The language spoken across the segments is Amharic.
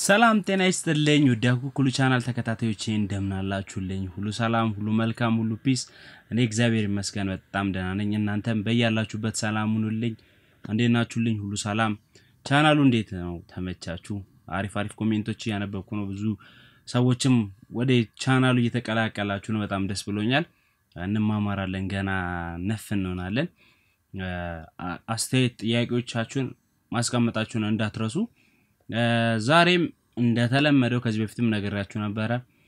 ሰላም ጤና ይስጥልኝ ውድ ኩኩሉ ቻናል ተከታታዮቼ እንደምናላችሁልኝ ሁሉ ሰላም ሁሉ መልካም ሁሉ ፒስ እኔ እግዚአብሔር ይመስገን በጣም ደህና ነኝ እናንተም በያላችሁበት ሰላም ሁኑልኝ እንዴት ናችሁልኝ ሁሉ ሰላም ቻናሉ እንዴት ነው ተመቻችሁ አሪፍ አሪፍ ኮሜንቶች እያነበብኩ ነው ብዙ ሰዎችም ወደ ቻናሉ እየተቀላቀላችሁ ነው በጣም ደስ ብሎኛል እንማማራለን ገና ነፍ እንሆናለን አስተያየት ጥያቄዎቻችሁን ማስቀመጣችሁን እንዳትረሱ ዛሬም እንደተለመደው ከዚህ በፊትም ነገራችሁ ነበረ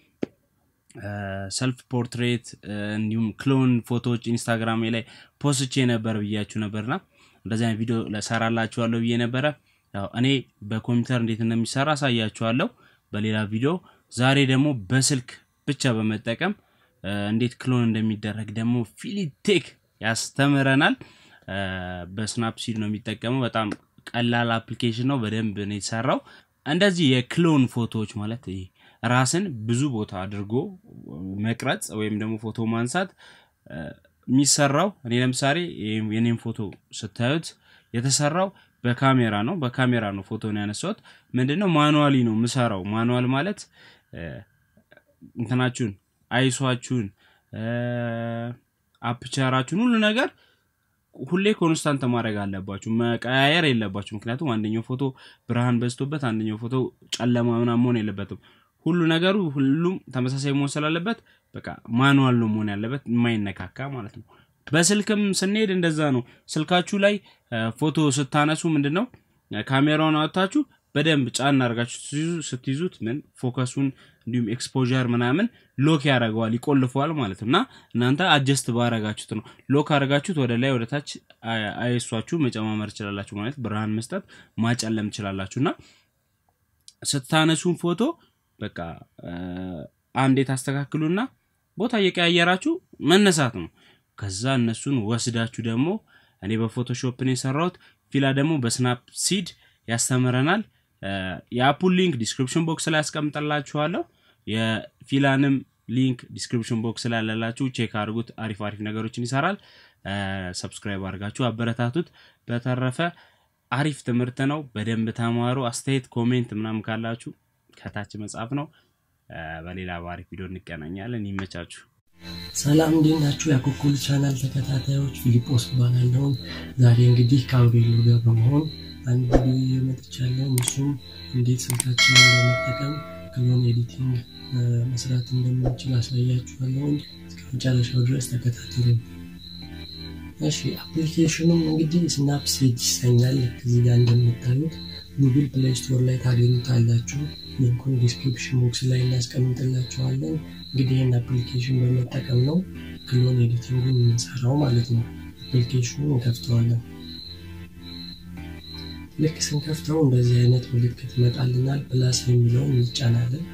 ሰልፍ ፖርትሬት እንዲሁም ክሎን ፎቶዎች ኢንስታግራም ላይ ፖስቼ ነበር ብያችሁ ነበርና እንደዚህ አይነት ቪዲዮ ሰራላችኋለሁ ብዬ ነበረ ያው እኔ በኮምፒውተር እንዴት እንደሚሰራ አሳያችኋለሁ በሌላ ቪዲዮ ዛሬ ደግሞ በስልክ ብቻ በመጠቀም እንዴት ክሎን እንደሚደረግ ደግሞ ፊሊቴክ ያስተምረናል በስናፕሲድ ነው የሚጠቀመው በጣም ቀላል አፕሊኬሽን ነው በደንብ ነው የተሰራው እንደዚህ የክሎን ፎቶዎች ማለት ይሄ ራስን ብዙ ቦታ አድርጎ መቅረጽ ወይም ደግሞ ፎቶ ማንሳት የሚሰራው እኔ ለምሳሌ የኔም ፎቶ ስታዩት የተሰራው በካሜራ ነው በካሜራ ነው ፎቶን ያነሳሁት ምንድነው ማኑዋሊ ነው ምሰራው ማኑዋል ማለት እንትናችሁን አይሷችሁን አፕቸራችሁን ሁሉ ነገር ሁሌ ኮንስታንት ማድረግ አለባችሁ መቀያየር የለባችሁ ምክንያቱም አንደኛው ፎቶ ብርሃን በዝቶበት አንደኛው ፎቶ ጨለማ ምና መሆን የለበትም ሁሉ ነገሩ ሁሉም ተመሳሳይ መሆን ስላለበት በቃ ማኑዋል ነው መሆን ያለበት የማይነካካ ማለት ነው በስልክም ስንሄድ እንደዛ ነው ስልካችሁ ላይ ፎቶ ስታነሱ ምንድነው ካሜራውን አወጥታችሁ በደንብ ጫን አድርጋችሁ ስትይዙት ምን ፎከሱን እንዲሁም ኤክስፖር ምናምን ሎክ ያደረገዋል ይቆልፈዋል ማለት ነው እና እናንተ አጀስት ባረጋችሁት ነው ሎክ አድርጋችሁት ወደ ላይ ወደ ታች አይሷችሁ መጨማመር ይችላላችሁ ማለት ብርሃን መስጠት ማጨለም ይችላላችሁ እና ስታነሱን ፎቶ በቃ አንዴ ታስተካክሉና ቦታ እየቀያየራችሁ መነሳት ነው ከዛ እነሱን ወስዳችሁ ደግሞ እኔ በፎቶሾፕ ነው የሰራሁት ፊላ ደግሞ በስናፕ ሲድ ያስተምረናል የአፑል ሊንክ ዲስክሪፕሽን ቦክስ ላይ ያስቀምጠላችኋለሁ የፊላንም ሊንክ ዲስክሪፕሽን ቦክስ ላይ ያለላችሁ ቼክ አድርጉት አሪፍ አሪፍ ነገሮችን ይሰራል ሰብስክራይብ አድርጋችሁ አበረታቱት በተረፈ አሪፍ ትምህርት ነው በደንብ ተማሩ አስተያየት ኮሜንት ምናምን ካላችሁ ከታች መጻፍ ነው በሌላ በአሪፍ ቪዲዮ እንገናኛለን ይመቻችሁ ሰላም እንዴት ናችሁ የኩኩል ቻናል ተከታታዮች ፊሊጶስ እባላለሁን ዛሬ እንግዲህ ከአውሬሎ ጋር በመሆን አንድ ቪዲዮ መጥቻለሁ እሱም እንዴት ስልካችንን በመጠቀም ክሎን ኤዲቲንግ መስራት እንደምንችል አሳያችኋለሁኝ እስከ መጨረሻው ድረስ ተከታተሉ እሺ አፕሊኬሽኑም እንግዲህ ስናፕሴጅ ይሰኛል እዚህ ጋር እንደምታዩት ጉግል ፕሌይ ስቶር ላይ ታገኙታላችሁ ሊንኩን ዲስክሪፕሽን ቦክስ ላይ እናስቀምጥላችኋለን እንግዲህ ይህን አፕሊኬሽን በመጠቀም ነው ክሎን ኤዲቲንጉን የምንሰራው ማለት ነው አፕሊኬሽኑ እንከፍተዋለን ልክ ስንከፍተው እንደዚህ አይነት ምልክት ይመጣልናል ፕላስ የሚለውን እንጫናለን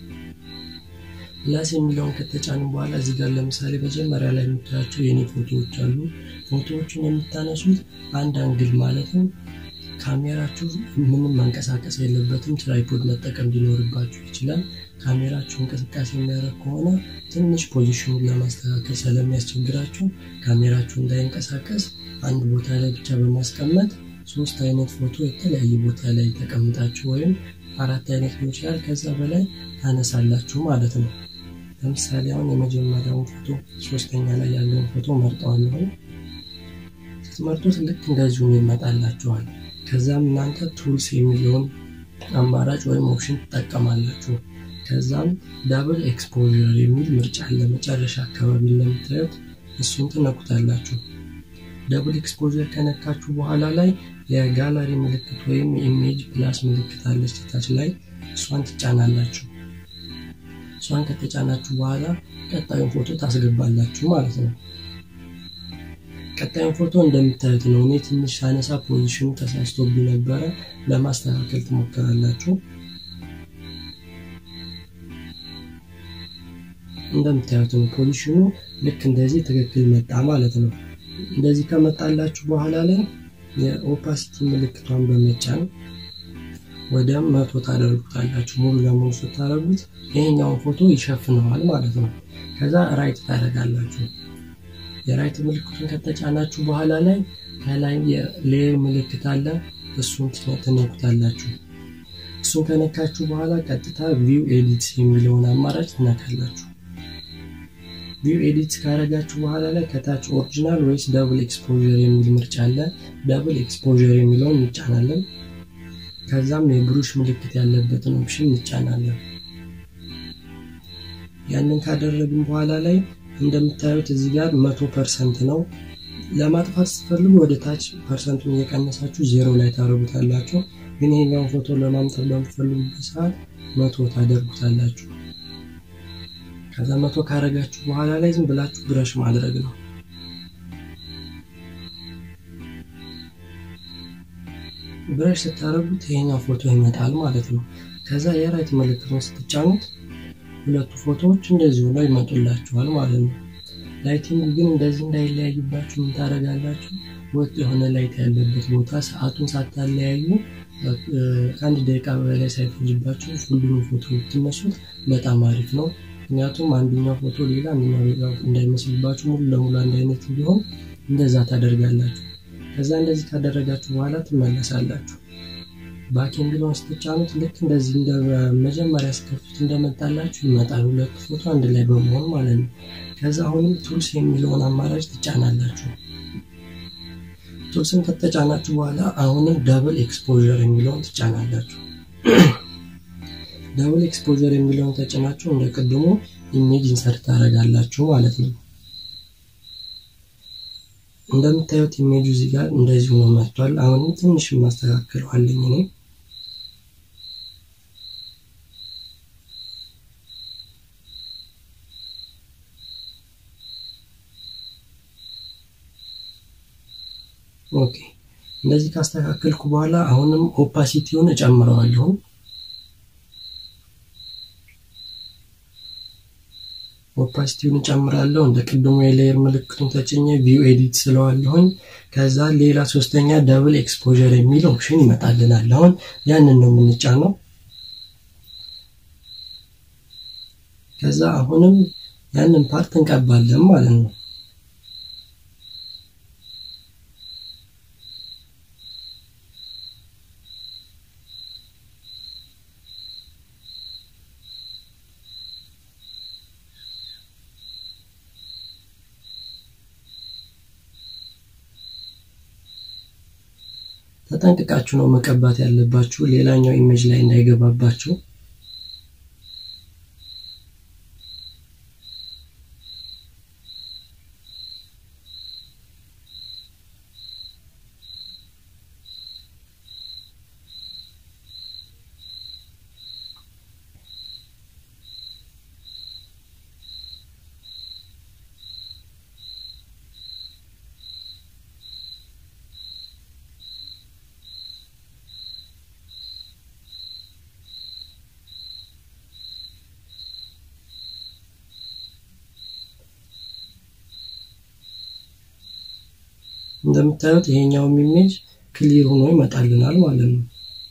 ፕላስ የሚለውን ከተጫኑ በኋላ እዚህ ጋር ለምሳሌ መጀመሪያ ላይ የምታያቸው የኔ ፎቶዎች አሉ ፎቶዎችን የምታነሱት አንድ አንግል ማለትም ካሜራችሁ ምንም መንቀሳቀስ የለበትም ትራይፖድ መጠቀም ሊኖርባችሁ ይችላል ካሜራችሁ እንቅስቃሴ የሚያደርግ ከሆነ ትንሽ ፖዚሽኑን ለማስተካከል ስለሚያስቸግራችሁ ካሜራችሁ እንዳይንቀሳቀስ አንድ ቦታ ላይ ብቻ በማስቀመጥ ሶስት አይነት ፎቶ የተለያየ ቦታ ላይ ተቀምጣችሁ ወይም አራት አይነት ሊሆን ይችላል ከዛ በላይ ታነሳላችሁ ማለት ነው ለምሳሌ አሁን የመጀመሪያውን ፎቶ ሶስተኛ ላይ ያለውን ፎቶ መርጠዋለሁ ስትመርጡት ልክ እንደዚሁ ይመጣላችኋል ከዛም እናንተ ቱልስ የሚለውን አማራጭ ወይም ኦፕሽን ትጠቀማላችሁ ከዛም ዳብል ኤክስፖር የሚል ምርጫ አለ መጨረሻ አካባቢ እንደምታዩት እሱን ትነኩታላችሁ ደብል ኤክስፖር ከነካችሁ በኋላ ላይ የጋላሪ ምልክት ወይም የኢሜጅ ፕላስ ምልክት አለች ታች ላይ እሷን ትጫናላችሁ እሷን ከተጫናችሁ በኋላ ቀጣዩን ፎቶ ታስገባላችሁ ማለት ነው ቀጣዩን ፎቶ እንደምታዩት ነው እኔ ትንሽ ሳነሳ ፖዚሽኑ ተሳስቶብኝ ነበረ ለማስተካከል ትሞክራላችሁ እንደምታዩት ነው ፖዚሽኑ ልክ እንደዚህ ትክክል መጣ ማለት ነው እንደዚህ ከመጣላችሁ በኋላ ላይ የኦፓሲቲ ምልክቷን በመጫን ወደ መቶ ታደርጉታላችሁ ሙሉ ለሙሉ ስታደረጉት ይሄኛውን ፎቶ ይሸፍነዋል ማለት ነው ከዛ ራይት ታደረጋላችሁ የራይት ምልክቱን ከተጫናችሁ በኋላ ላይ ከላይ የሌየር ምልክት አለ እሱን ትነኩታላችሁ እሱን ከነካችሁ በኋላ ቀጥታ ቪው ኤዲት የሚለውን አማራጭ ትነካላችሁ። ቪው ኤዲት ካረጋችሁ በኋላ ላይ ከታች ኦሪጂናል ወይስ ደብል ኤክስፖዠር የሚል ምርጫ አለ። ደብል ኤክስፖዠር የሚለውን እንጫናለን። ከዛም የብሩሽ ምልክት ያለበትን ኦፕሽን እንጫናለን። ያንን ካደረግን በኋላ ላይ እንደምታዩት እዚህ ጋር መቶ ፐርሰንት ነው። ለማጥፋት ስትፈልጉ ወደ ታች ፐርሰንቱን እየቀነሳችሁ ዜሮ ላይ ታደርጉታላችሁ። ግን ይሄኛውን ፎቶ ለማምጣት በምትፈልጉበት ሰዓት መቶ ታደርጉታላችሁ። ከዛ መቶ ካረጋችሁ በኋላ ላይ ዝም ብላችሁ ብረሽ ማድረግ ነው። ብረሽ ስታደርጉት ይሄኛው ፎቶ ይመጣል ማለት ነው። ከዛ የራይት ምልክቱን ስትጫኑት ሁለቱ ፎቶዎች እንደዚህ ሆነው ይመጡላችኋል ማለት ነው። ላይቲንግ ግን እንደዚህ እንዳይለያይባችሁ ምን ታደርጋላችሁ? ወጥ የሆነ ላይት ያለበት ቦታ ሰዓቱን ሳታለያዩ ከአንድ ደቂቃ በላይ ሳይፈጅባችሁ ሁሉንም ፎቶ ብትነሱት በጣም አሪፍ ነው። ምክንያቱም አንደኛው ፎቶ ሌላ አንደኛው ሌላ እንዳይመስልባችሁ ሙሉ ለሙሉ አንድ አይነት እንዲሆን እንደዛ ታደርጋላችሁ። ከዛ እንደዚህ ካደረጋችሁ በኋላ ትመለሳላችሁ። ባክ የሚለውን ስትጫኑት ልክ እንደዚህ እንደ መጀመሪያ ስከፍት እንደመጣላችሁ ይመጣል። ሁለቱ ፎቶ አንድ ላይ በመሆን ማለት ነው። ከዛ አሁንም ቱልስ የሚለውን አማራጭ ትጫናላችሁ። ቱልስን ከተጫናችሁ በኋላ አሁንም ደብል ኤክስፖዠር የሚለውን ትጫናላችሁ። ደብል ኤክስፖዠር የሚለውን ተጭናችሁ እንደ ቅድሙ ኢሜጅ ኢንሰርት ታደርጋላችሁ ማለት ነው። እንደምታዩት ኢሜጁ እዚህ ጋር እንደዚህ ሆኖ መጥቷል። አሁንም ትንሽ ማስተካከለዋለኝ እኔ ኦኬ። እንደዚህ ካስተካከልኩ በኋላ አሁንም ኦፓሲቲውን እጨምረዋለሁ። ኦፓሲቲውን እጨምራለሁ። እንደ ቅድሙ የሌየር ምልክቱን ተጭኜ ቪው ኤዲት ስለዋለሁኝ። ከዛ ሌላ ሶስተኛ ደብል ኤክስፖዠር የሚል ኦፕሽን ይመጣልናል። አሁን ያንን ነው የምንጫነው። ከዛ አሁንም ያንን ፓርት እንቀባለን ማለት ነው። ተጠንቅቃችሁ ነው መቀባት ያለባችሁ፣ ሌላኛው ኢሜጅ ላይ እንዳይገባባችሁ። እንደምታዩት ይሄኛውም ኢሜጅ ክሊር ሆኖ ይመጣልናል ማለት ነው።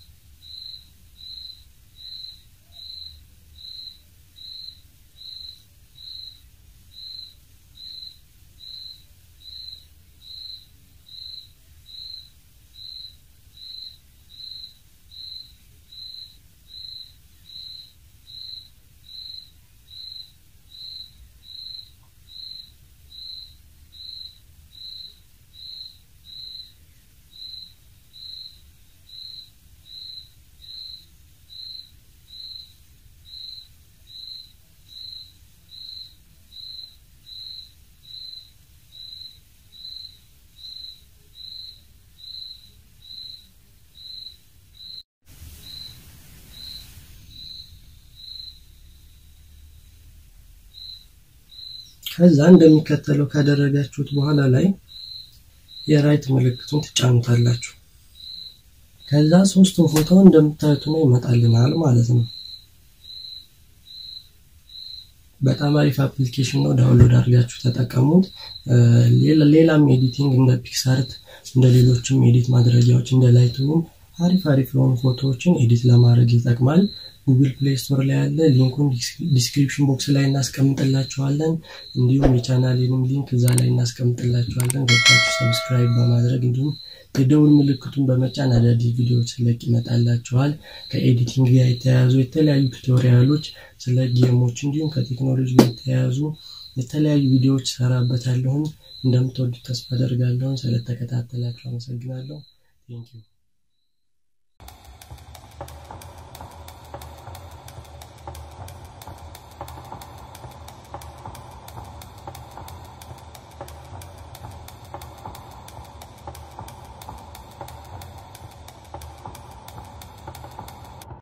ከዛ እንደሚከተለው ካደረጋችሁት በኋላ ላይ የራይት ምልክቱን ትጫኑታላችሁ። ከዛ ሶስቱን ፎቶ እንደምታዩት ነው ይመጣልናል ማለት ነው። በጣም አሪፍ አፕሊኬሽን ነው። ዳውንሎድ አድርጋችሁ ተጠቀሙት። ሌላም ኤዲቲንግ እንደ ፒክሳርት እንደ ሌሎችም ኤዲት ማድረጊያዎች እንደ ላይትሩም አሪፍ አሪፍ የሆኑ ፎቶዎችን ኤዲት ለማድረግ ይጠቅማል። ጉግል ፕሌይ ስቶር ላይ ያለ ሊንኩን ዲስክሪፕሽን ቦክስ ላይ እናስቀምጥላችኋለን። እንዲሁም የቻናሌንም ሊንክ እዛ ላይ እናስቀምጥላችኋለን። ገብታችሁ ሰብስክራይብ በማድረግ እንዲሁም የደውል ምልክቱን በመጫን አዳዲስ ቪዲዮዎች ስለቅ ይመጣላችኋል። ከኤዲቲንግ ጋር የተያያዙ የተለያዩ ቱቶሪያሎች ስለ ጌሞች እንዲሁም ከቴክኖሎጂ ጋር የተያያዙ የተለያዩ ቪዲዮዎች ሰራበታለሁን። እንደምትወዱት ተስፋ አደርጋለሁን። ስለተከታተላችሁ አመሰግናለሁ። ቴንኪዩ